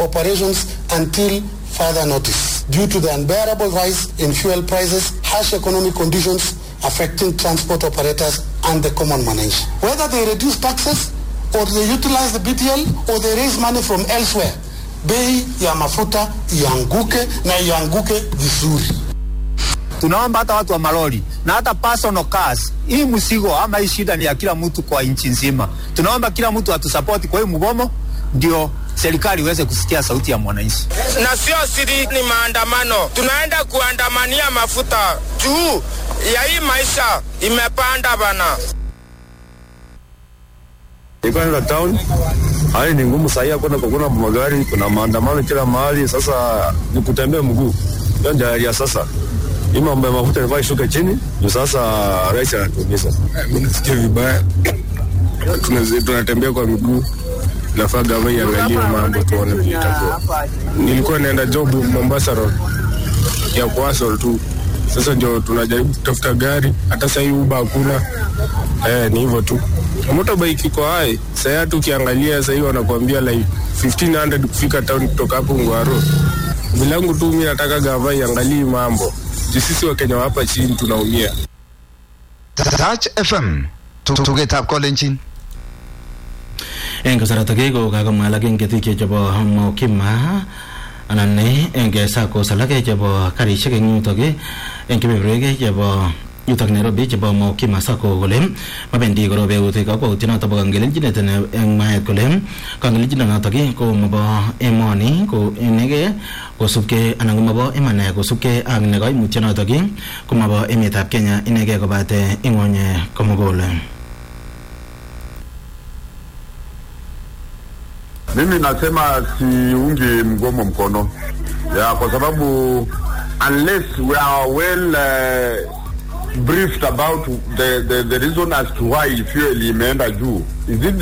operations until further notice due to the unbearable rise in fuel prices, harsh economic conditions affecting transport operators and the common manage. Whether they reduce taxes or they utilize the BTL or they raise money from elsewhere, bei ya mafuta ianguke na ianguke vizuri. Tunaomba hata watu wa malori na hata personal cars, hii msigo ama hii shida ni ya kila mtu kwa nchi nzima. Tunaomba kila mtu atusapoti kwa hii mgomo, ndio serikali iweze kusikia sauti ya mwananchi. Na sio siri, ni maandamano. Tunaenda kuandamania mafuta juu ya hii maisha imepanda bana. Nilikuwa naenda town, hali ni ngumu sahii, hakuna kuna magari, kuna maandamano kila mahali. Sasa ni kutembea mguu, hiyo ndio hali ya sasa. Hii mambo ya mafuta inafaa ishuke chini, ndio sasa rais anatuumiza. Mimi nasikia vibaya, tunatembea kwa miguu nafaa gava iangalie mambo tuone vile itakuwa. Nilikuwa naenda job Mombasa Road ya kuasol tu, sasa ndio tunajaribu kutafuta gari, hata sahii uba hakuna. Eh, ni hivyo tu. Motorbike iko hai sahii, hata ukiangalia sahii wanakuambia like 1500 kufika town kutoka hapo Ngwaro. Vilangu tu mimi nataka gava iangalie mambo juu sisi Wakenya wa hapa chini tunaumia. Touch FM tugetab kolenjin eng kasarta ke ko kakomwa alak eng ketik chebo Mokima anan eng SACCOs alak chebo karishek eng yutok eng kebeberwek chebo yutok Nairobi chebo Mokima Sacco kole mabendi korobe eut kakwautiet notok bo kangelenjinet eng mwaet kole kangelenjinet notok ko mabo emoni ko inege kosubkei anan ko mabo iman kosubkei ak ne kaimutiet notok ko mabo emetab Kenya inege kobate ing'ony komugul Mimi nasema siungi mgomo mkono ya kwa sababu unless we are well uh, briefed about the, the, the reason as to why fuel imeenda juu is it